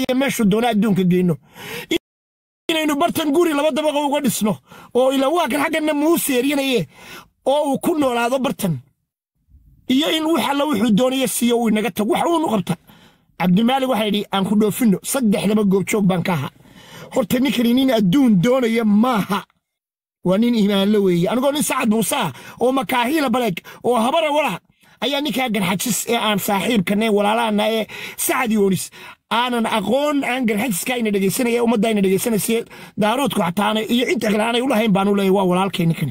iyo meeshuu doona adduunka geyno inaynu bartan guri laba dabaqa uga dhisno oo ila waa kan xaggana muu seerinaye oo uu ku noolaado bartan iyo in wax alla wuxuu doonaya siiyo uu inaga tago wax uunu qabta cabdimaalig waxaa yidhi aan ku dhoofinno saddexdaba goobjoog baan ka ahaa horta ninkani nin adduun doonaya maaha waa nin iimaanlo weeye anigoo nin sacad muuse ah oo makaahiila baleeg oo habara wala ayaa ninkaa garxajis ee aan saaxiibkane walaalahana ee sacad yoonis aanan aqoon aan garxajiska ayna dhegaysanaya ummadda ayna dhegaysanaysa daaroodku xataana iyo cidda kale aanay ulahayn baanu leeyahy waa walaalkay ninkani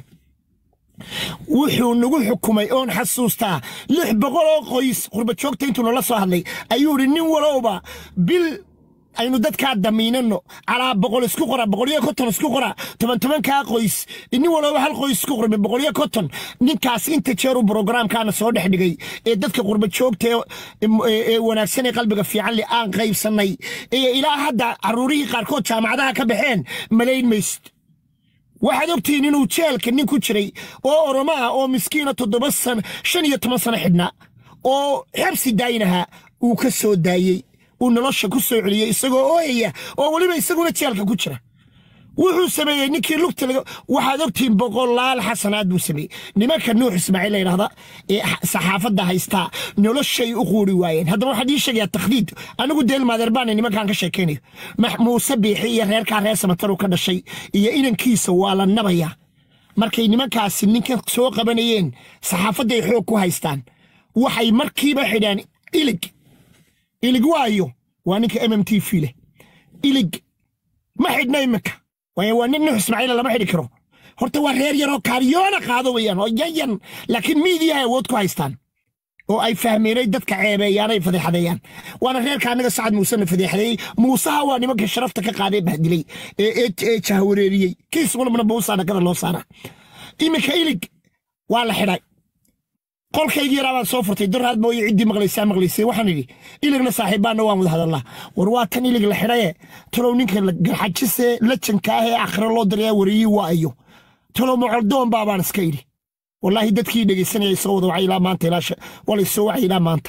wuxuu nagu xukumay oon xasuustaa lix boqol oo qoys qurbajoogta intuu nala soo hadlay ayuu idhi nin walowba bil aynu dadkaa damiinano calaa boqol isku qora boqoliyo konton isku qora toban tobankaa qoys nin walooba hal qoys isku qormay boqoliyo konton ninkaas inta jeeru brogramkaana soo dhex dhigay ee dadka qurba joogta ee wanaagsan ee qalbiga fiican leh aan qaybsannay ee ilaa hadda caruurihii qaarkood jaamacadaha ka baxeen malayn maysid waxaad ogtihiin inuu jeelka nin ku jiray oo oromo ah oo miskiina toddoba san shan iyo toban sano xidhnaa oo xabsi daayinahaa uu ka soo daayey uu nolosha ku soo celiyey isagoo ooyaya oo weliba isaguna jeelka ku jira wuxuu sameeyey ninkii lugta waxaad ogtihiin boqolaal xasanaad buu sameeyey nimanka nuux ismaaciil la yidhahda ee saxaafadda haystaa noloshay u quuri waayeen haddaba waxaan ii sheegayaa takhdiid anigu deelmaadeer baana nimankaan ka sheekaynayo muuse biixi iyo reerkaa reer samataru ka dhashay iyo inankiisa waa la nabayaa markay nimankaasi ninka soo qabanayeen saxaafadday xoog ku haystaan waxay markiiba xidhaan ilig ilig waayo waa ninka m m t v leh ilig ma xidhna iminka waayo waa nin nuux ismaaciila lama xidhi karo horta waa reer yaroo kaaryoona qaado weeyaan oo yayan laakiin miidiyahay awood ku haystaan oo ay fahmeenay dadka ceebeeyaan ay fadeexadeeyaan waana reerka annaga sacad muusena fadeexadeeyey muusaha waa nimanka sharafta ka qaadee bahdilay ee jahwareeriyey kiis walbana buusaa dhakada loo saara iminka ilig waa la xidhay qolkaygii yaraa baan soo furtay daraad mooye ciddii maqlaysaa maqlaysay waxaan idhi iligna saaxiibbaanna waan wada hadallaa war waa tan ilig la xidhaye talow ninka garxajise lajanka ah ee akhre loo darayaa wariyii waa ayo talow mocoldoon baabaan iska idhi wallaahi dadkii dhegaysanaya soo wada wacay ilaa maanta ilaa wala soo wacay ilaa maanta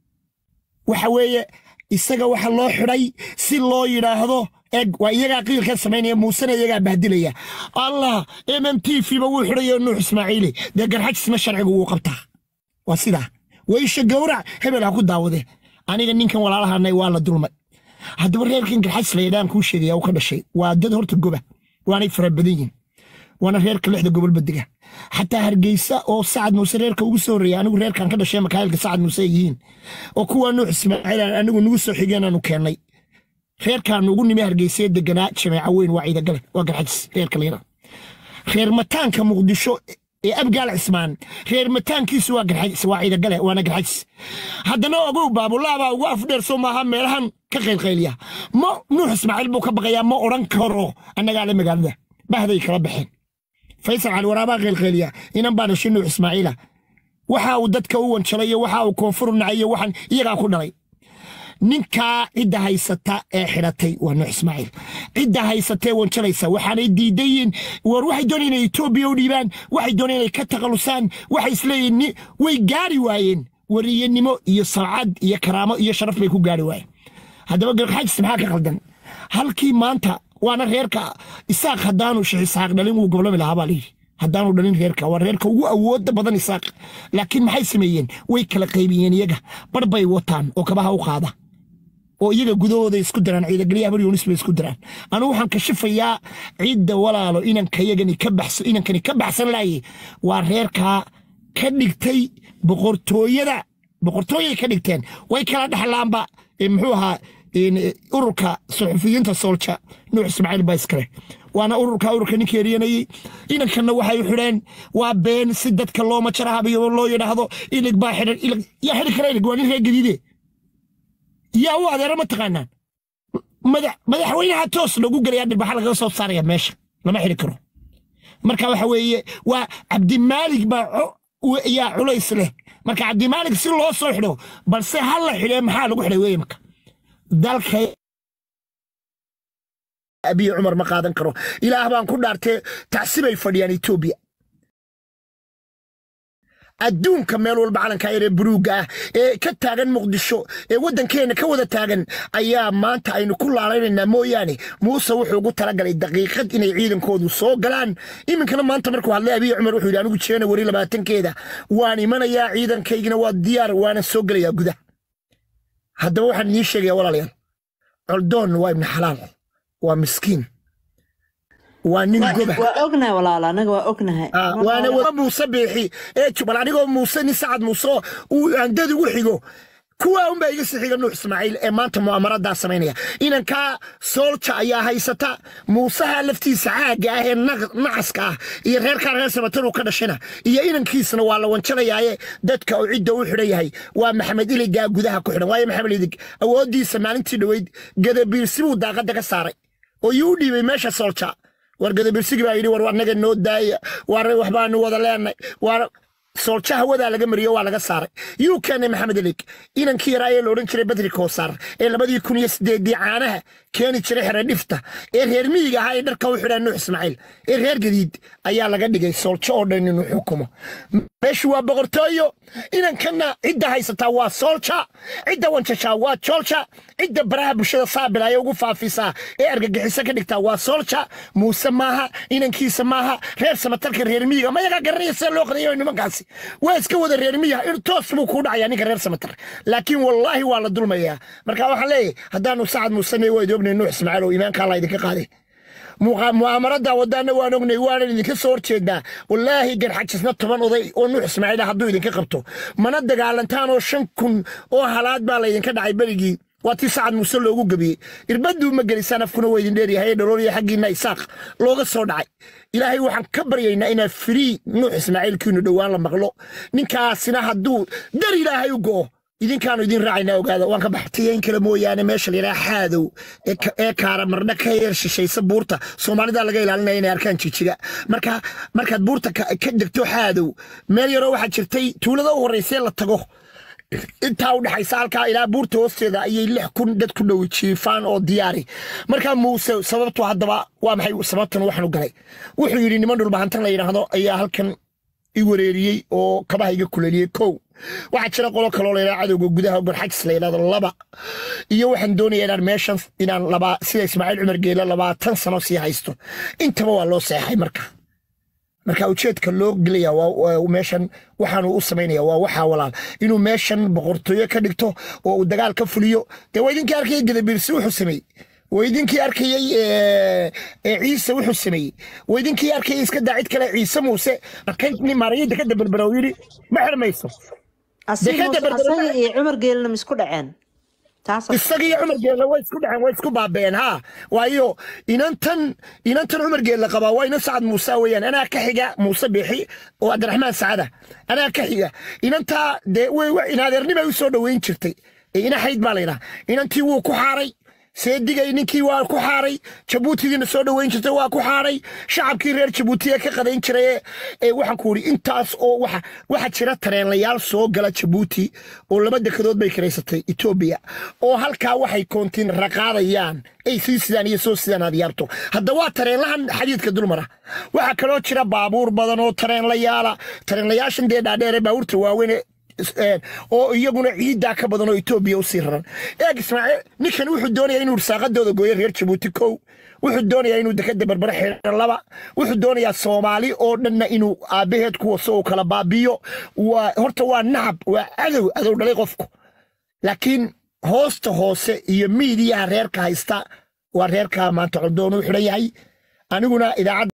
waxa weeye isaga waxa loo xidhay si loo yidhaahdo eg waa iyagaa qiilka samaynaya muusena iyagaa bahdilaya allah m m t v ba wuu xidhayo nuux ismaaciili dee garxajisma sharcigu wuu qabtaa waa sidaa weysha gowrac hebel ha ku daawade aniga ninkan walaalahanay waa la dulmay haddaba reerkan garxajis la yadhaan kuu sheegaya uu ka dhashay waa dad horta goba waanay fara badan yihin waana reerka lixda gobolba dega xataa hargeysa oo sacad muuse reerka ugu soo horreeya anigu reerkan ka dhashay makaayilka sacad muuse ay yihiin oo kuwa nuux ismaaciil anigu nagu soo xigeenaanu keennay reerkaan ugu nimi hargeysee deganaa jameeca weyn waa ciidagale waa garxajis reerka layada reer mataanka muqdisho ee abgaal cismaan reer mataankiisu waa garxajis waa ciidagale waana garxajis haddana ogow baabulaabaa ugu afdheer soo maaha meelahan ka qaylqaylya ma nuux ismaaciil buu ka baqayaa ma odhan karo annagaale magaalada bahday kala baxeen faysal cali waraabaa qaylqayliya inan baa dhashay nuux ismaaciila waxa uu dadka u wanjalay iyo waxa uu koonfur nacay iyo waxaan iyagaa ku dhalay ninkaa cidda haysata ee xidhatay waa nuux ismaaciil cidda haysatee wanjalaysa waxaanay diidayiin war waxay doonayeen inay etoobiya u dhiibaan waxay doonayeen inay ka takhalusaan waxay isleeyihin way gaari waayeen wariyanimo iyo salcad iyo karaamo iyo sharaf bay ku gaari waayeen haddaba garxajis maxaa ka qaldan halkii maanta waana reerka isaaq haddaanu sheekh isaaq dhalin wuu goblami lahaa baa layidhi haddaanu dhalin reerka waa reerka ugu awooda badan isaaq laakiin maxay sameeyeen way kala qaybiyeen iyaga bar bay wataan oo kabaha u qaada oo iyaga gudahooda isku daraan ciidagelyaha baryoonis bay isku daraan anugu waxaan kashifayaa cidda walaalo inankayagani ka baxso inankani ka baxsan laaye waa reerkaa ka dhigtay boqortooyada boqortooyay ka dhigteen way kala dhexlaanba muxuu ahaa ururka suxufiyiinta soolja nuux ismaaciil baa iskale waana ururka ururka ninka eryanayey inankanna waxay xidheen waa been si dadka looma jarahabiyo loo yidhaahdo ilig baa xidhan ilig yaa xidhi kara ilig waa nin reer gadiide yaa u adeero ma taqaanaan madaxweynaha toos loogu gelayaa dhirbaxa lagaga soo saaraya meesha lama xidhi karo marka waxa weeye waa cabdimaalig baa yaa culays leh marka cabdimaalig si loo soo xidho balse ha la xidhee maxaa lagu xidhay weeye marka dalka abiy cumar ma qaadan karo ilaah baan ku dhaartee tacsibay fadhiyaan etoobiya adduunka meel walba calanka yaree buruugga ah ee ka taagan muqdisho ee waddankeenna ka wada taagan ayaa maanta aynu ku laalaynaynaa mooyaane muuse wuxuu ugu talagalay daqiiqad inay ciidankoodu soo galaan iminkana maanta markuu hadlay abiy cumar wuxuu yidhi anigu jeena wari labaatankeeda waan imanayaa ciidankaygina waa diyaar waana soo gelayaa gudaha haddaba waxaan idiin sheegayaa walaalayaal coldoon waa ibni xalaal waa miskiin waa nin goba waa ognahay walaala anaga waa ognahay Ah, waana wada muuse biixi ee jubal anigoo muuse nin sacad muuse oo uu aandad ugu xigo kuwaa unbaa iga sii xiga nuux ismaaciil ee maanta mu'amaradaa samaynaya inankaa soolja ayaa haysata muusaha laftiisa caagga ah ee naq- nacaska ah iyo reerkaa reer samatanuu ka dhashina iyo inankiisna waa la wanjalayaaye dadka uu cidda u xidhan yahay waa maxamed iligaa gudaha ku xidhan waayo maxamed ilig awooddiisa maalintii dhoweyd gadabiirsi buu daaqadda ka saaray oo yuu u dhiibay meesha soolja war gadabirsigi baa yidhi war annaga noo daaya war waxbaanu wada leenay war soolja hawadaa laga mariyo waa laga saaray yuu keenay maxamed elig inankii yaraa ee la odhan jiray badri koosaar ee labadii kun iyo sideedii caanaha keeni jiray xere dhifta ee reer miyiga ahaa ee dharka u xidhaan nuux ismaaciil ee reer gadiid ayaa laga dhigay sooljo oo dhan inuu xukumo meeshu waa boqortooyo inankanna cidda haysataa waa soolja cidda wanjashaa waa joolja cidda baraha bulshada saabilaya ugu faafisaa ee argagixiso ka dhigtaa waa soolja muuse maaha inankiisa maaha reer samatarka reer miyiga mayagaa garanaya sida loo qadayo nimankaasi waa iska wada reer miyiga in toos buu kuu dhacayaa ninka reer samatar laakiin wallaahi waa la dulmayaa marka waxaan leeyahay haddaanu sacad muusene waa idi ognay nuux ismaaciil oo iimaanka alla idinka qaaday muqa- mu'aamarada wadaana waan ognay waanan idinka soo horjeedaa wallaahi garxajisna toban oday oo nuux ismaaciil ah hadduu idinka qabto mana dagaalantaan oo shan kun oo halaad baa laydinka dhacay berigii waa tii sacad muuse loogu gebiyey irbaduu ma gelisaan afkuna waa idin dheeryahay ee dhalooliya xaggiinna isaaq looga soo dhacay ilaahay waxaan ka baryaynaa inaa firii nuux ismaaciilkiinu dhowaan la maqlo ninkaasina hadduu dar ilaahay u go'o idinkaanu idin raacaynaa ogaada waan ka baxtiyeyn kale mooyaane meesha la yidhaha xaadow ee ka- ee kaara mardha ka yar shishaysa buurta soomaalida laga ilaalinaya inay arkaan jijiga marka markaad buurta ka ka degto xaadow meel yaroo waxaa jirtay tuulada u horreysee la tago intaa u dhexaysa halkaa ilaa buurta hoosteeda ayay lix kun dad ku dhowi jiifaan oo diyaari markaa muuse sababtu haddaba waa maxay sababtan waxaanu galay wuxuu yidhi niman dhulbahantan la yidhaahdo ayaa halkan i wareeriyey oo kabaha iga kuleliyey kow waxaa jira qolo kaloo la yidhaha cadowga gudaha barxajis la yidhahdo laba iyo waxaan doonaya inaan meeshan inaan laba sida ismaaciil cumar geela labaatan sano sii haysto intaba waa loo seexay marka marka ujeedka loo gelaya waa waa meeshan waxaanu u samaynaya waa waxaa walaal inuu meeshan boqortooyo ka dhigto oo uu dagaal ka fuliyo dee waa idinkii arkayay gadabiirsi wuxuu sameeyey waa idinkii arkayey ee, ee ciise wuxuu sameeyey waa idinkii arkayay iska daa cid kale ciise muuse markay nin maarayada ka daberbera uu yidhi ma xirmayso asiga dekada muuse- berbera- asaga iyo cumar geelina ma isku dhaceen taas isaga iyo cumar geelle way isku dhaceen way isku baabeen ha waayo inantan inantan cumar geelle qabaa waa inan sacad muuse weeyaan anaa ka xiga muuse biixi oo cabdiraxmaan sacada anaa ka xiga inantaa dee way way- inadeernimay u soo dhoweyn jirtay ee ina xayd baa laydhaha inantii wuu ku xaaray seedigay ninkii waa ku xaaray jabuutidiina soo dhoweyn jirtay waa ku xaaray shacabkii reer jabuuti ee ka qadayn jiray ee- ee waxaan ku idhi intaas oo waxa waxa jira tareenlayaal soo gala jabuuti oo laba dekadood bay kiraysatay etoobiya oo halkaa waxay koontiin raqaadayaan ay sii sidaan iyo soo sidaan aad yaabto hadda waa tareenlahan xadiidka dulmara waxaa kaloo jira baabuur badan oo tareenlayaala tareenlayaashan dee dhaadheere baabuurta waaweyn ee is- een, oo iyaguna ciiddaa ka badan oo etoobiya usii raran eeg ismaaciil ninkan wuxuu doonayaa inuu irsaaqadooda gooyo reer jabuuti kow wuxuu doonayaa inuu dekada berbere xidhan laba wuxuu doonayaa soomaali oo dhanna inuu aabbaheed ku waso uu kala baabiyo waa horta waa nacab waa cadow adow dhalay qofku laakiin hoosta hoose iyo miidiyaha reerka haysta waa reerka maanta coldoon u xidhan yahay aniguna idaacadda